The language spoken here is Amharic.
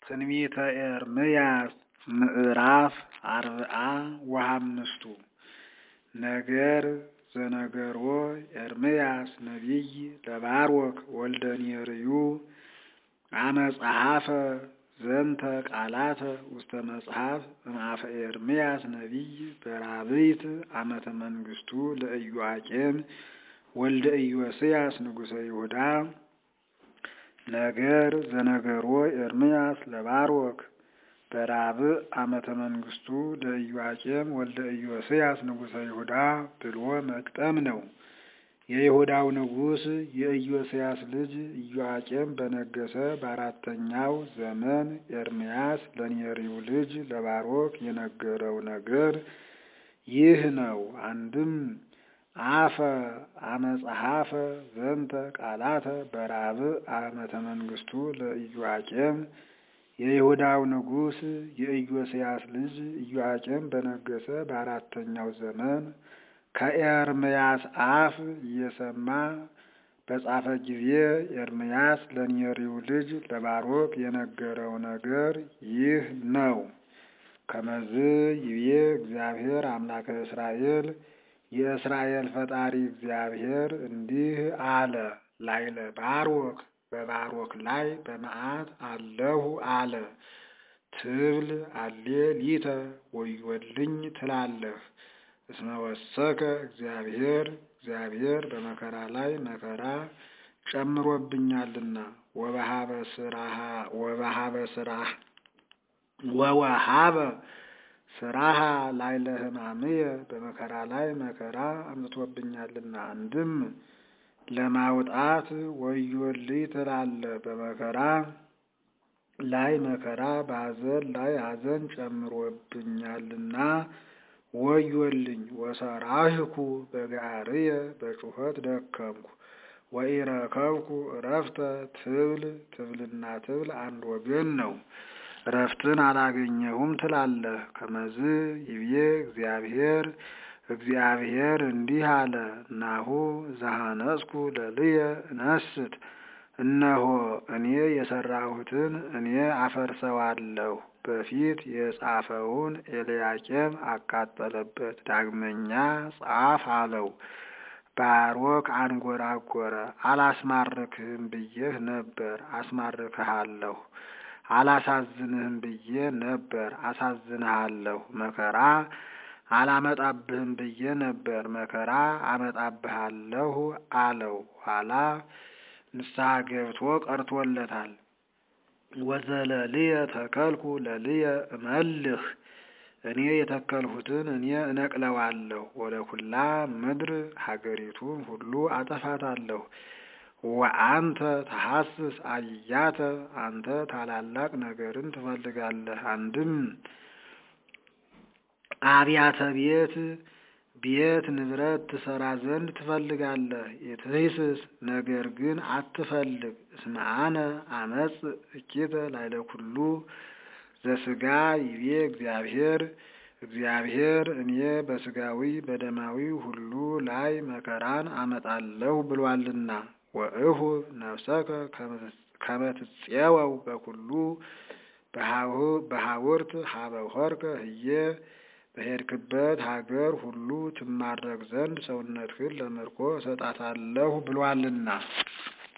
ትንቢተ ኤርምያስ ምዕራፍ አርብዓ ወሐምስቱ ነገር ዘነገሮ ኤርምያስ ነቢይ ለባሮክ ወልደ ኔርዩ አመ ጸሐፈ ዘንተ ቃላተ ውስተ መጽሐፍ እምአፈ ኤርምያስ ነቢይ በራብዕት ዓመተ መንግሥቱ ለኢዮአቄም ወልደ ኢዮስያስ ንጉሠ ይሁዳ ነገር ዘነገሮ ኤርምያስ ለባሮክ በራብዕ ዓመተ መንግሥቱ ለኢዮአቄም ወልደ ኢዮስያስ ንጉሠ ይሁዳ ብሎ መግጠም ነው። የይሁዳው ንጉሥ የኢዮስያስ ልጅ ኢዮአቄም በነገሰ በአራተኛው ዘመን ኤርምያስ ለኔርዩ ልጅ ለባሮክ የነገረው ነገር ይህ ነው። አንድም አፈ አመጸሐፈ ዘንተ ቃላተ በራብዕ ዓመተ መንግሥቱ ለኢዮአቄም የይሁዳው ንጉሥ የኢዮስያስ ልጅ ኢዮአቄም በነገሰ በአራተኛው ዘመን ከኤርምያስ አፍ እየሰማ በጻፈ ጊዜ ኤርምያስ ለኔርዩ ልጅ ለባሮክ የነገረው ነገር ይህ ነው። ከመዝ ይቤ እግዚአብሔር አምላከ እስራኤል የእስራኤል ፈጣሪ እግዚአብሔር እንዲህ አለ። ላይለ ባሮክ በባሮክ ላይ በመዓት አለሁ አለ። ትብል አሌ ሊተ ወዮልኝ ትላለህ። እስመ ወሰከ እግዚአብሔር እግዚአብሔር በመከራ ላይ መከራ ጨምሮብኛልና ወበሃበ ስራሃ ወበሃበ ስራህ ወወሃበ ስራሃ ላይለ ሕማምየ በመከራ ላይ መከራ አምጥቶብኛልና አንድም ለማውጣት ወዮልኝ ትላለህ። በመከራ ላይ መከራ በሐዘን ላይ ሐዘን ጨምሮብኛልና ወዮልኝ። ወሰራህኩ በጋርየ በጩኸት ደከምኩ ወኢረከብኩ እረፍተ ትብል ትብልና ትብል አንድ ወገን ነው። እረፍትን አላገኘሁም ትላለህ። ከመዝ ይብዬ እግዚአብሔር እግዚአብሔር እንዲህ አለ። ናሁ ዘሐነጽኩ ለልየ እነስት እነሆ እኔ የሰራሁትን እኔ አፈርሰዋለሁ። በፊት የጻፈውን ኤልያቄም አቃጠለበት። ዳግመኛ ጻፍ አለው። ባሮክ አንጎራጎረ። አላስማርክህም ብዬህ ነበር፣ አስማርክሃለሁ። አላሳዝንህም ብዬ ነበር፣ አሳዝንሃለሁ። መከራ አላመጣብህም ብዬ ነበር፣ መከራ አመጣብሃለሁ አለው። ኋላ ንስሐ ገብቶ ቀርቶለታል። ወዘለልየ ተከልኩ ለልየ እመልህ እኔ የተከልሁትን እኔ እነቅለዋለሁ። ወደ ኩላ ምድር ሀገሪቱን ሁሉ አጠፋታለሁ። ወአንተ ተሐስስ አያተ አንተ ታላላቅ ነገርን ትፈልጋለህ። አንድም አብያተ ቤት ቤት ንብረት ትሰራ ዘንድ ትፈልጋለህ። የትሂስስ ነገር ግን አትፈልግ። እስመ አነ አመጽ እኪተ ላይለ ኩሉ ዘስጋ ይቤ እግዚአብሔር እግዚአብሔር እኔ በስጋዊ በደማዊ ሁሉ ላይ መከራን አመጣለሁ ብሏልና። ወእሁ ነፍሰከ ከመትፄወው በኩሉ በሐውርት ሀበሆርከ ህየ በሄድክበት ሀገር ሁሉ ትማረክ ዘንድ ሰውነትህን ለምርኮ እሰጣታለሁ ብሏልና።